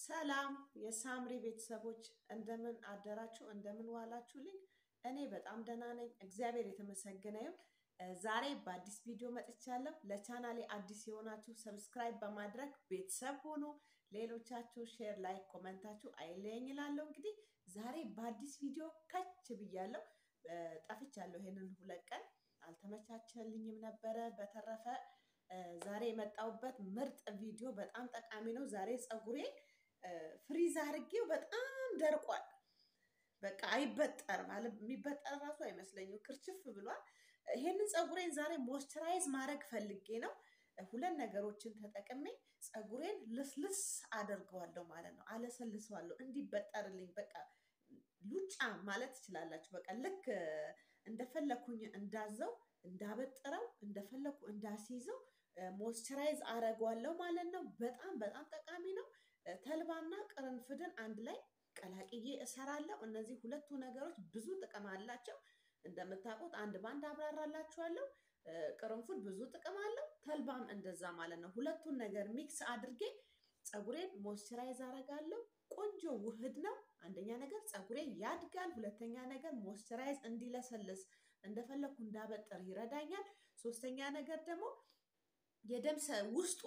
ሰላም የሳምሪ ቤተሰቦች እንደምን አደራችሁ? እንደምን ዋላችሁልኝ? እኔ በጣም ደህና ነኝ፣ እግዚአብሔር የተመሰገነ ይሁን። ዛሬ በአዲስ ቪዲዮ መጥቻለሁ። ለቻናሌ አዲስ የሆናችሁ ሰብስክራይብ በማድረግ ቤተሰብ ሆኖ ሌሎቻችሁ ሼር፣ ላይክ፣ ኮመንታችሁ አይለየኝ እላለሁ። እንግዲህ ዛሬ በአዲስ ቪዲዮ ከች ብያለሁ። ጠፍቻለሁ። ይሄንን ሁለት ቀን አልተመቻቸልኝም ነበረ። በተረፈ ዛሬ የመጣሁበት ምርጥ ቪዲዮ በጣም ጠቃሚ ነው። ዛሬ ፀጉሬ ፍሪዝ አድርጌው በጣም ደርቋል። በቃ አይበጠርም አለ የሚበጠር ራሱ አይመስለኝም፣ ክርችፍ ብሏል። ይሄንን ፀጉሬን ዛሬ ሞይስቸራይዝ ማድረግ ፈልጌ ነው። ሁለት ነገሮችን ተጠቅሜ ፀጉሬን ልስልስ አደርገዋለሁ ማለት ነው። አለሰልሰዋለሁ እንዲበጠርልኝ በቃ ሉጫ ማለት ትችላላችሁ። በቃ ልክ እንደፈለኩኝ እንዳዘው እንዳበጥረው እንደፈለኩ እንዳስይዘው ሞይስቸራይዝ አደርገዋለሁ ማለት ነው። በጣም በጣም ጠቃሚ ነው። ተልባና ቅርንፍድን አንድ ላይ ቀላቅዬ እሰራለሁ። እነዚህ ሁለቱ ነገሮች ብዙ ጥቅም አላቸው። እንደምታውቁት አንድ ባንድ አብራራላችኋለሁ። ቅርንፉድ ብዙ ጥቅም አለው፣ ተልባም እንደዛ ማለት ነው። ሁለቱን ነገር ሚክስ አድርጌ ፀጉሬን ሞይስቸራይዝ አደርጋለሁ። ቆንጆ ውህድ ነው። አንደኛ ነገር ፀጉሬ ያድጋል። ሁለተኛ ነገር ሞይስቸራይዝ እንዲለሰልስ እንደፈለኩ እንዳበጠር ይረዳኛል። ሶስተኛ ነገር ደግሞ የደም ውስጡ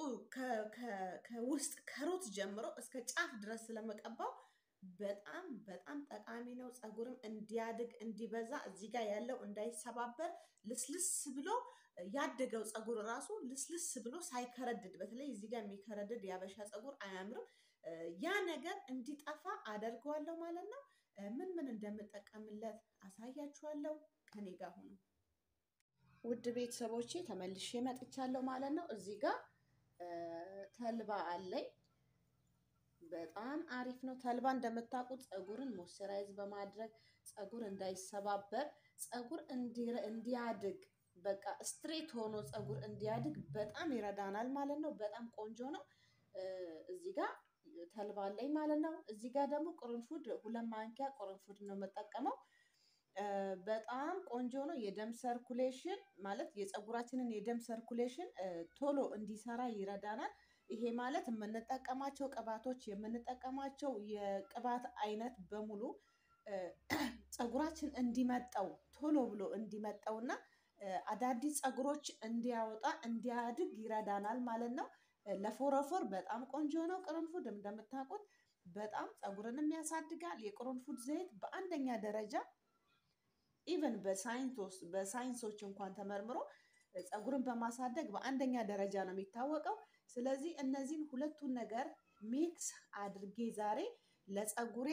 ከውስጥ ከሩት ጀምሮ እስከ ጫፍ ድረስ ስለመቀባው በጣም በጣም ጠቃሚ ነው። ፀጉርም እንዲያድግ እንዲበዛ፣ እዚህ ጋር ያለው እንዳይሰባበር ልስልስ ብሎ ያደገው ፀጉር ራሱ ልስልስ ብሎ ሳይከረድድ፣ በተለይ እዚህ ጋር የሚከረድድ የአበሻ ፀጉር አያምርም። ያ ነገር እንዲጠፋ አደርገዋለሁ ማለት ነው። ምን ምን እንደምጠቀምለት አሳያችኋለሁ። ከኔ ጋር ሁኑ። ውድ ቤተሰቦቼ ተመልሼ መጥቻለሁ ማለት ነው። እዚህ ጋር ተልባ አለኝ። በጣም አሪፍ ነው። ተልባ እንደምታውቁት ፀጉርን ሞይስቸራይዝ በማድረግ ፀጉር እንዳይሰባበር፣ ፀጉር እንዲያድግ በቃ ስትሬት ሆኖ ፀጉር እንዲያድግ በጣም ይረዳናል ማለት ነው። በጣም ቆንጆ ነው። እዚህ ጋር ተልባ አለኝ ማለት ነው። እዚህ ጋር ደግሞ ቅርንፉድ ሁለት ማንኪያ ቅርንፉድ ነው የምጠቀመው። በጣም ቆንጆ ነው። የደም ሰርኩሌሽን ማለት የፀጉራችንን የደም ሰርኩሌሽን ቶሎ እንዲሰራ ይረዳናል። ይሄ ማለት የምንጠቀማቸው ቅባቶች የምንጠቀማቸው የቅባት አይነት በሙሉ ፀጉራችን እንዲመጠው ቶሎ ብሎ እንዲመጠው እና አዳዲስ ፀጉሮች እንዲያወጣ እንዲያድግ ይረዳናል ማለት ነው። ለፎረፎር በጣም ቆንጆ ነው። ቅርንፉድ እንደምታውቁት በጣም ፀጉርንም ያሳድጋል። የቅርንፉድ ዘይት በአንደኛ ደረጃ ኢቨን በሳይንሶች እንኳን ተመርምሮ ፀጉርን በማሳደግ በአንደኛ ደረጃ ነው የሚታወቀው። ስለዚህ እነዚህን ሁለቱን ነገር ሚክስ አድርጌ ዛሬ ለፀጉሬ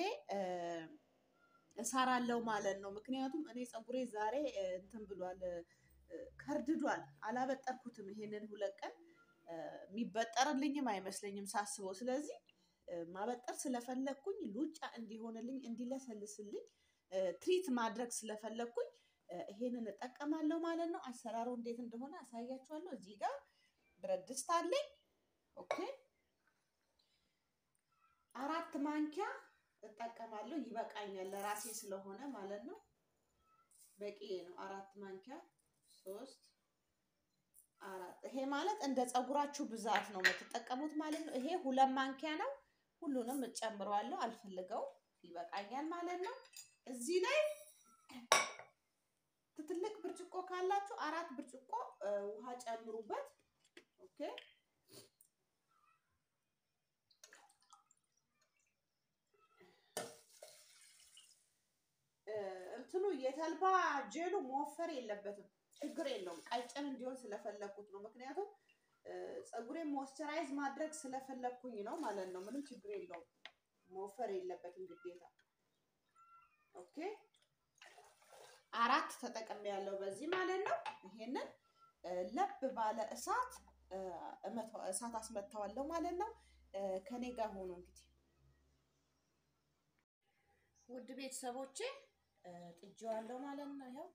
እሰራለሁ ማለት ነው። ምክንያቱም እኔ ፀጉሬ ዛሬ እንትን ብሏል፣ ከርድዷል። አላበጠርኩትም። ይሄንን ሁለት ቀን የሚበጠርልኝም አይመስለኝም ሳስበው። ስለዚህ ማበጠር ስለፈለግኩኝ ሉጫ እንዲሆንልኝ እንዲለሰልስልኝ ትሪት ማድረግ ስለፈለግኩኝ ይሄንን እጠቀማለሁ ማለት ነው። አሰራሩ እንዴት እንደሆነ አሳያችኋለሁ። እዚህ ጋር ብረት ድስት አለኝ። ኦኬ አራት ማንኪያ እጠቀማለሁ። ይበቃኛል ለራሴ ስለሆነ ማለት ነው። በቂ ነው። አራት ማንኪያ ሶስት አራት። ይሄ ማለት እንደ ፀጉራችሁ ብዛት ነው የምትጠቀሙት ማለት ነው። ይሄ ሁለት ማንኪያ ነው። ሁሉንም እጨምረዋለሁ። አልፈልገውም። ይበቃኛል ማለት ነው። እዚህ ላይ ትልቅ ብርጭቆ ካላችሁ አራት ብርጭቆ ውሃ ጨምሩበት። ኦኬ እንትኑ የተልባ ጄሉ መወፈር የለበትም። ችግር የለውም። ቀጭን እንዲሆን ስለፈለኩት ነው። ምክንያቱም ፀጉሬን ሞይስቸራይዝ ማድረግ ስለፈለኩኝ ነው ማለት ነው። ምንም ችግር የለውም። መወፈር የለበትም ግዴታ። ኦኬ አራት ተጠቅሜ ያለው በዚህ ማለት ነው። ይሄንን ለብ ባለ እሳት እሳት አስመታዋለሁ ማለት ነው። ከኔ ጋር ሆኖ እንግዲህ ውድ ቤተሰቦቼ ጥጄዋለሁ ማለት ነው። ይኸው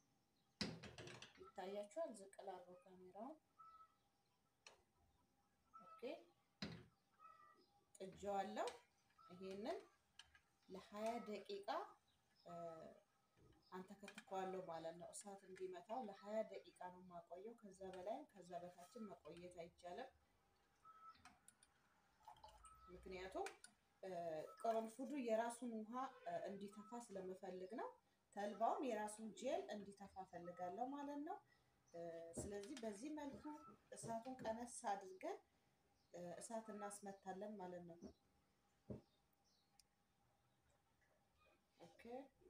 ይታያችኋል። ዝቅ ላድርገው ካሜራውን። ኦኬ ጥጄዋለሁ። ይሄንን ለሀያ ደቂቃ አንተከትከዋለሁ ማለት ነው። እሳት እንዲመታው ለሀያ ደቂቃ ነው የማቆየው። ከዛ በላይ ከዛ በታችን መቆየት አይቻልም። ምክንያቱም ቅርንፉዱ የራሱን ውሃ እንዲተፋ ስለምፈልግ ነው። ተልባውም የራሱን ጄል እንዲተፋ ፈልጋለሁ ማለት ነው። ስለዚህ በዚህ መልኩ እሳቱን ቀነስ አድርገን እሳት እናስመታለን ማለት ነው። ኦኬ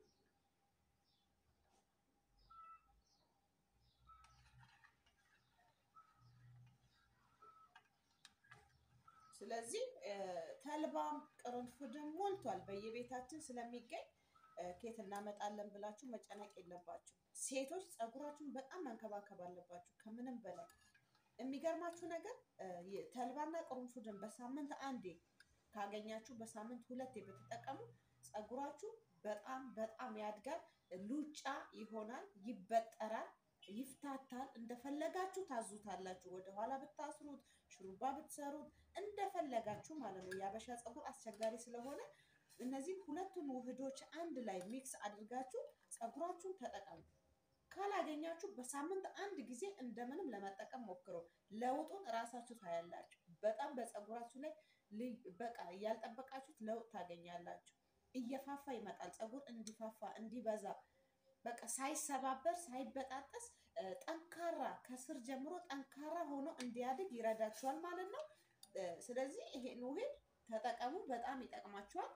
ስለዚህ ተልባም ቅርንፉድም ሞልቷል በየቤታችን ስለሚገኝ ኬት እናመጣለን ብላችሁ መጨነቅ የለባችሁ። ሴቶች ፀጉራችሁን በጣም መንከባከብ አለባችሁ ከምንም በላይ። የሚገርማችሁ ነገር ተልባና ቅርንፉድን በሳምንት አንዴ ካገኛችሁ በሳምንት ሁለቴ ብትጠቀሙ ፀጉራችሁ በጣም በጣም ያድጋል፣ ሉጫ ይሆናል፣ ይበጠራል፣ ይፍታታል። እንደፈለጋችሁ ታዙታላችሁ። ወደኋላ ብታስሩት፣ ሹሩባ ብትሰሩት እንደፈለጋችሁ ማለት ነው። የአበሻ ፀጉር አስቸጋሪ ስለሆነ እነዚህ ሁለቱን ውህዶች አንድ ላይ ሚክስ አድርጋችሁ ፀጉራችሁን ተጠቀሙ። ካላገኛችሁ በሳምንት አንድ ጊዜ እንደምንም ለመጠቀም ሞክሩ። ለውጡን እራሳችሁ ታያላችሁ። በጣም በፀጉራችሁ ላይ በቃ ያልጠበቃችሁት ለውጥ ታገኛላችሁ። እየፋፋ ይመጣል። ፀጉር እንዲፋፋ እንዲበዛ በቃ ሳይሰባበር ሳይበጣጠስ ጠንካራ ከስር ጀምሮ ጠንካራ ሆኖ እንዲያድግ ይረዳችኋል ማለት ነው። ስለዚህ ይሄን ውህድ ተጠቀሙ፣ በጣም ይጠቅማችኋል።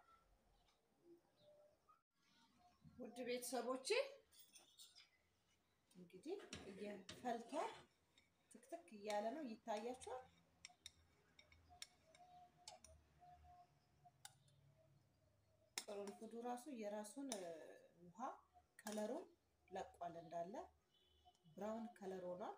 ውድ ቤተሰቦቼ እንግዲህ እየፈልቷል፣ ትክትክ እያለ ነው፣ ይታያችኋል። ቅርንፉዱ ራሱ የራሱን ውሃ ከለሩን ለቋል፣ እንዳለ ብራውን ከለር ሆኗል።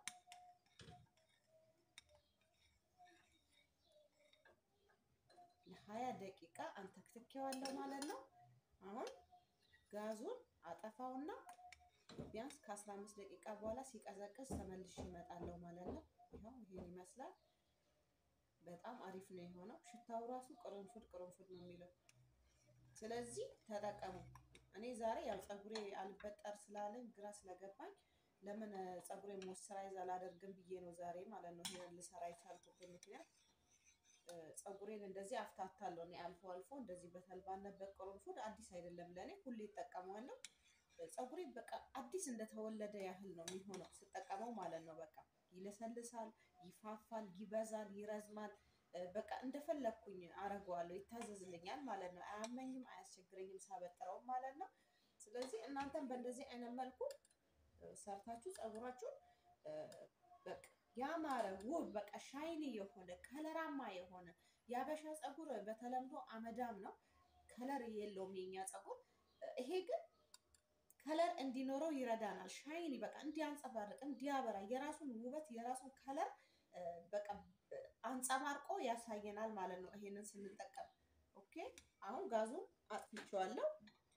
ለሀያ ደቂቃ አንተክትኬዋለሁ ማለት ነው። አሁን ጋዙን አጠፋውና ቢያንስ ከአስራ አምስት ደቂቃ በኋላ ሲቀዘቅዝ ተመልሼ እመጣለሁ ማለት ነው። ይኸው ይሄን ይመስላል። በጣም አሪፍ ነው የሆነው። ሽታው ራሱ ቅርንፉድ ቅርንፉድ ነው የሚለው። ስለዚህ ተጠቀሙ። እኔ ዛሬ ያው ፀጉሬ አልበጠር ስላለኝ ግራ ስለገባኝ ለምን ፀጉሬ ሞይስቸራይዝ አላደርግም ብዬ ነው ዛሬ ማለት ነው ይሄንን ልሰራ የቻልኩበት ምክንያት ፀጉሬን እንደዚህ አፍታታለሁ። እኔ አልፎ አልፎ እንደዚህ በተልባና በቅርንፉድ አዲስ አይደለም ለእኔ፣ ሁሌ እጠቀመዋለሁ። ፀጉሬ በቃ አዲስ እንደተወለደ ያህል ነው የሚሆነው ስጠቀመው ማለት ነው። በቃ ይለሰልሳል፣ ይፋፋል፣ ይበዛል፣ ይረዝማል። በቃ እንደፈለግኩኝ አረገዋለሁ፣ ይታዘዝልኛል ማለት ነው። አያመኝም፣ አያስቸግረኝም ሳበጥረው ማለት ነው። ስለዚህ እናንተም በእንደዚህ አይነት መልኩ ሰርታችሁ ፀጉራችሁን በቃ ያማረ ውብ በቃ ሻይኒ የሆነ ከለራማ የሆነ የአበሻ ፀጉር በተለምዶ አመዳም ነው፣ ከለር የለውም የኛ ፀጉር። ይሄ ግን ከለር እንዲኖረው ይረዳናል። ሻይኒ በቃ እንዲያንጸባርቅ እንዲያበራ የራሱን ውበት የራሱን ከለር በቃ አንጸባርቆ ያሳየናል ማለት ነው ይሄንን ስንጠቀም። ኦኬ አሁን ጋዙን አጥፍቼዋለሁ።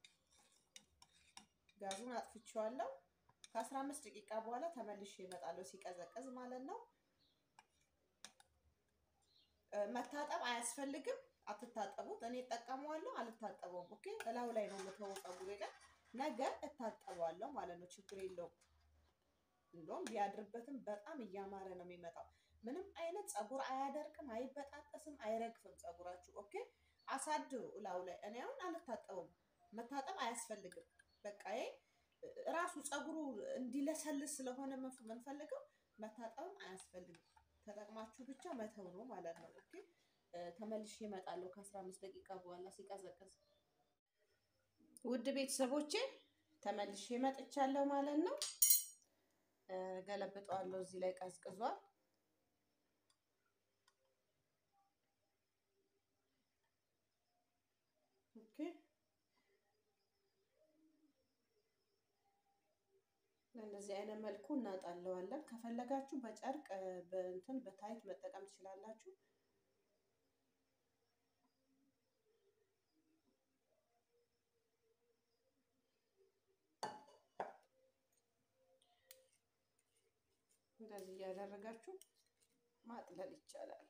ጋዙን አጥፍቼዋለሁ። ከአስራ አምስት ደቂቃ በኋላ ተመልሼ እመጣለሁ ሲቀዘቅዝ ማለት ነው። መታጠብ አያስፈልግም። አትታጠቡት። እኔ እጠቀመዋለሁ፣ አልታጠበውም። ኦኬ እላው ላይ ነው የምተወው ፀጉሬ ላይ ነገ እታጠበዋለሁ ማለት ነው። ችግር የለውም። እንደውም ቢያድርበትም በጣም እያማረ ነው የሚመጣው። ምንም አይነት ፀጉር አያደርቅም፣ አይበጣጠስም፣ አይረግፍም ፀጉራችሁ። ኦኬ አሳድሩ እላው ላይ። እኔ አሁን አልታጠበውም። መታጠብ አያስፈልግም። በቃ ራሱ ፀጉሩ እንዲለሰልስ ስለሆነ የምንፈልገው መታጠብም አያስፈልግም። ተጠቅማችሁ ብቻ መተው ነው ማለት ነው። ኦኬ ተመልሼ እመጣለሁ ከአስራ አምስት ደቂቃ በኋላ ሲቀዘቅዝ። ውድ ቤተሰቦቼ ተመልሼ እመጥቻለሁ ማለት ነው። ገለብጠዋለሁ። እዚህ ላይ ቀዝቅዟል። ኦኬ በእንደዚህ አይነት መልኩ እናጣለዋለን። ከፈለጋችሁ በጨርቅ በእንትን በታይት መጠቀም ትችላላችሁ። እንደዚህ እያደረጋችሁ ማጥለል ይቻላል።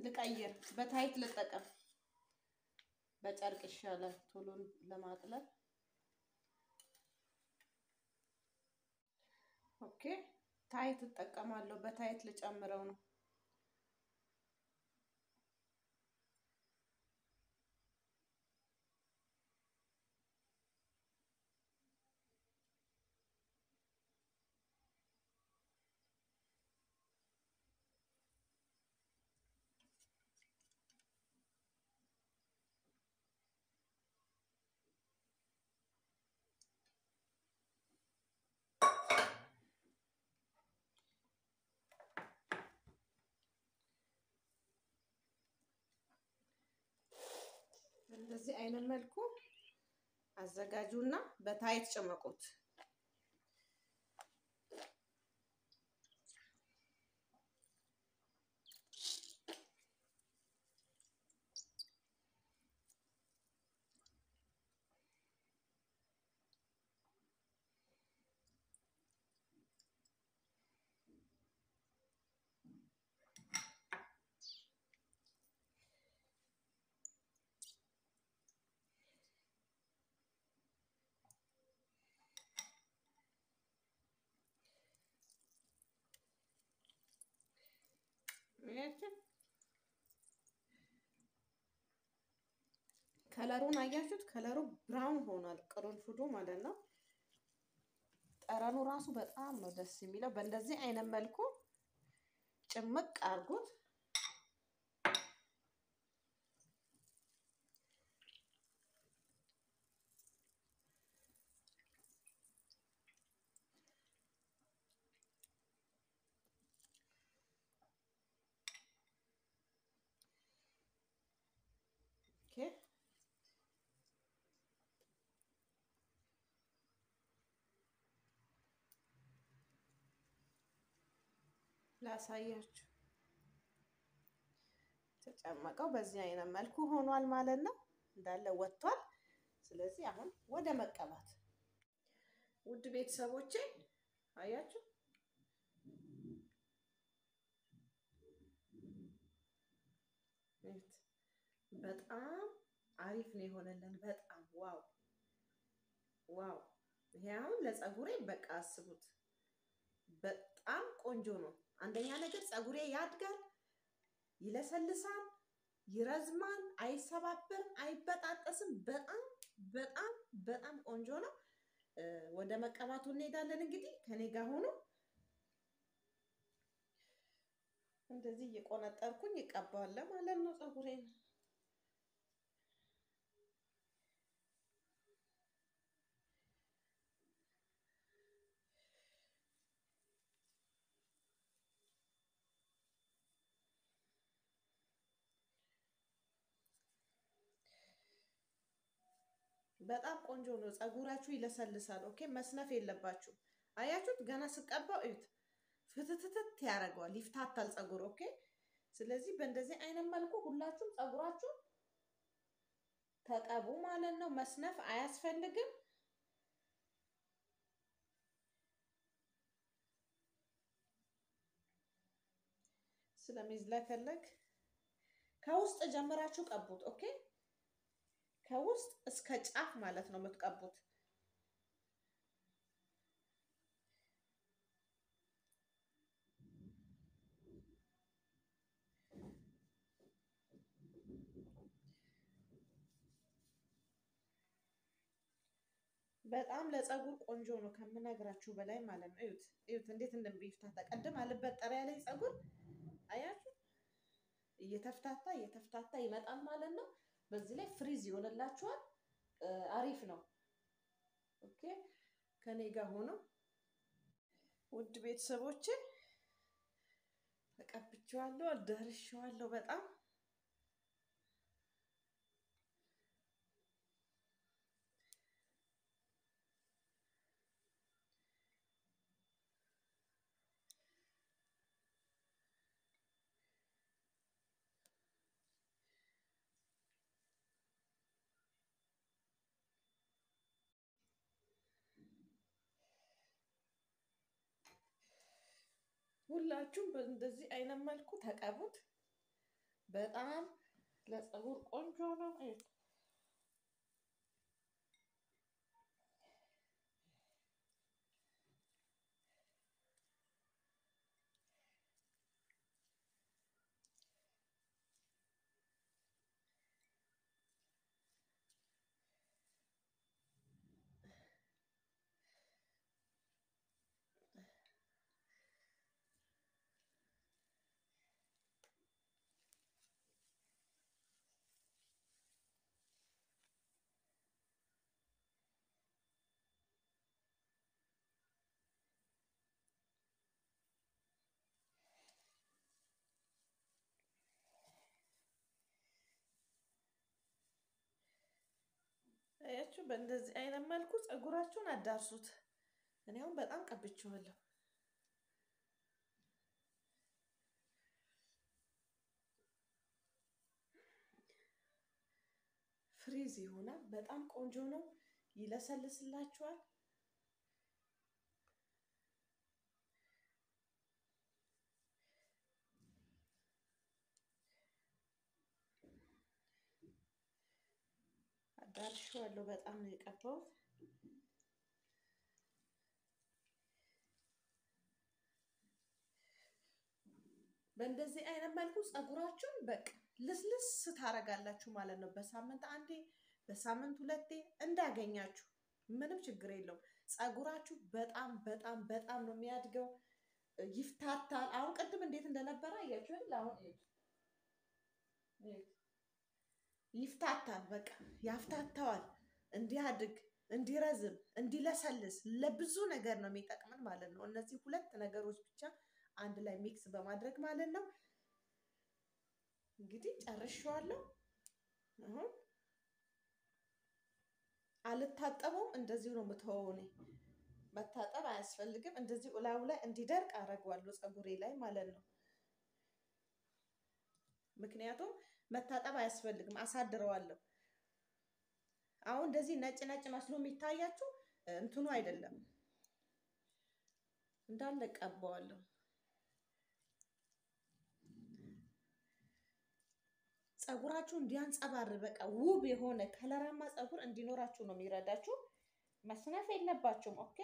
ልቀይር፣ በታይት ልጠቀም። በጨርቅ ይሻላል ቶሎ ለማጥለብ። ኦኬ ታይት እጠቀማለሁ። በታይት ልጨምረው ነው። እንደዚህ አይነት መልኩ አዘጋጁና በታይት ጭመቁት። ከለሩን አያችሁት? ከለሩ ብራውን ሆኗል፣ ቅርንፉዱ ማለት ነው። ጠረኑ ራሱ በጣም ነው ደስ የሚለው። በእንደዚህ አይነት መልኩ ጭምቅ አድርጉት። ኦኬ ላሳያችሁ ተጨመቀው በዚህ አይነት መልኩ ሆኗል ማለት ነው። እንዳለ ወጥቷል። ስለዚህ አሁን ወደ መቀባት ውድ ቤተሰቦቼ አያችሁ በጣም አሪፍ ነው የሆነልን። በጣም ዋው ዋው! ይሄ አሁን ለፀጉሬ በቃ አስቡት፣ በጣም ቆንጆ ነው። አንደኛ ነገር ፀጉሬ ያድጋል፣ ይለሰልሳል፣ ይረዝማል፣ አይሰባበርም፣ አይበጣጠስም። በጣም በጣም በጣም ቆንጆ ነው። ወደ መቀባቱ እንሄዳለን። እንግዲህ ከኔ ጋር ሆኖ እንደዚህ እየቆነጠርኩኝ ይቀባዋል ማለት ነው ፀጉሬን በጣም ቆንጆ ነው። ፀጉራችሁ ይለሰልሳል። ኦኬ መስነፍ የለባችሁ። አያችሁት? ገና ስቀባው እዩት፣ ፍትትትት ያደርገዋል፣ ይፍታታል ፀጉር። ኦኬ ስለዚህ በእንደዚህ አይነት መልኩ ሁላችሁም ፀጉራችሁ ተቀቡ ማለት ነው። መስነፍ አያስፈልግም። ስለሚዝለከለክ ከውስጥ ጀምራችሁ ቀቡት። ኦኬ ከውስጥ እስከ ጫፍ ማለት ነው የምትቀቡት። በጣም ለፀጉር ቆንጆ ነው ከምነግራችሁ በላይ ማለት ነው። እዩት እዩት እንዴት እንደሚፍታታ ቀድም አልበጠረ ያለኝ ፀጉር አያችሁ፣ እየተፍታታ እየተፍታታ ይመጣል ማለት ነው። በዚህ ላይ ፍሪዝ ይሆንላችኋል። አሪፍ ነው። ኦኬ ከኔ ጋር ሆኖ ውድ ቤተሰቦቼ ተቀብቼዋለሁ፣ አዳርሼዋለሁ በጣም ሁላችሁም በእንደዚህ አይነት መልኩ ተቀቡት። በጣም ለፀጉር ቆንጆ ነው። አያችሁ፣ በእንደዚህ አይነት መልኩ ፀጉራችሁን አዳርሱት። እኔ አሁን በጣም ቀብቼዋለሁ። ፍሪዝ ይሆናል። በጣም ቆንጆ ነው። ይለሰልስላችኋል። አዳርሼዋለሁ። በጣም ነው የቀባሁት። በእንደዚህ አይነት መልኩ ፀጉራችሁን በቃ ልስልስ ታረጋላችሁ ማለት ነው። በሳምንት አንዴ፣ በሳምንት ሁለቴ እንዳገኛችሁ ምንም ችግር የለውም። ፀጉራችሁ በጣም በጣም በጣም ነው የሚያድገው፣ ይፍታታል። አሁን ቅድም እንዴት እንደነበረ አያችሁ አይደል? አሁን ይፍታታል። በቃ ያፍታታዋል። እንዲያድግ፣ እንዲረዝም፣ እንዲለሰልስ ለብዙ ነገር ነው የሚጠቅመን ማለት ነው። እነዚህ ሁለት ነገሮች ብቻ አንድ ላይ ሚክስ በማድረግ ማለት ነው። እንግዲህ ጨርሼዋለሁ። አሁን አልታጠበውም። እንደዚሁ ነው የምተወው እኔ። መታጠብ አያስፈልግም። እንደዚሁ እላዩ ላይ እንዲደርቅ አደርገዋለሁ ፀጉሬ ላይ ማለት ነው። ምክንያቱም መታጠብ አያስፈልግም፣ አሳድረዋለሁ። አሁን እንደዚህ ነጭ ነጭ መስሎ የሚታያችሁ እንትኑ አይደለም፣ እንዳለ ቀባዋለሁ። ፀጉራችሁ እንዲያንጸባር በቃ ውብ የሆነ ከለራማ ፀጉር እንዲኖራችሁ ነው የሚረዳችሁ። መስነፍ የለባችሁም። ኦኬ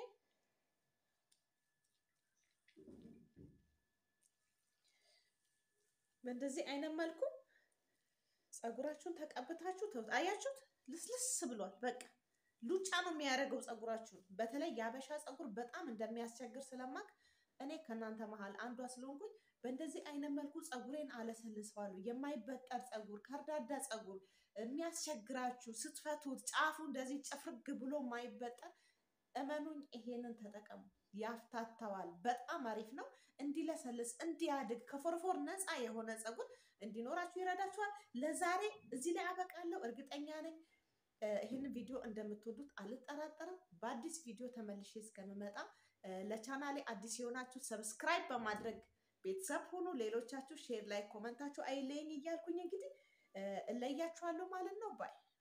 በእንደዚህ አይነት መልኩ ፀጉራችሁን ተቀብታችሁ ተውት። አያችሁት? ልስልስ ብሏል። በቃ ሉጫ ነው የሚያደርገው ፀጉራችሁን። በተለይ የአበሻ ፀጉር በጣም እንደሚያስቸግር ስለማቅ እኔ ከእናንተ መሀል አንዷ ስለሆንኩኝ በእንደዚህ አይነት መልኩ ፀጉሬን አለሰልሰዋለሁ። የማይበጠር ፀጉር፣ ከርዳዳ ፀጉር የሚያስቸግራችሁ ስትፈቱት ጫፉ እንደዚህ ጭፍርግ ብሎ የማይበጠር እመኑኝ፣ ይሄንን ተጠቀሙ። ያፍታታዋል። በጣም አሪፍ ነው። እንዲለሰልስ፣ እንዲያድግ ከፎርፎር ነፃ የሆነ ፀጉር እንዲኖራችሁ ይረዳችኋል። ለዛሬ እዚህ ላይ አበቃለሁ። እርግጠኛ ነኝ ይህንን ቪዲዮ እንደምትወዱት አልጠራጠርም። በአዲስ ቪዲዮ ተመልሼ እስከምመጣ ለቻናሌ አዲስ የሆናችሁ ሰብስክራይብ በማድረግ ቤተሰብ ሁኑ። ሌሎቻችሁ ሼር ላይ ኮመንታችሁ አይለየኝ እያልኩኝ እንግዲህ እለያችኋለሁ ማለት ነው ባይ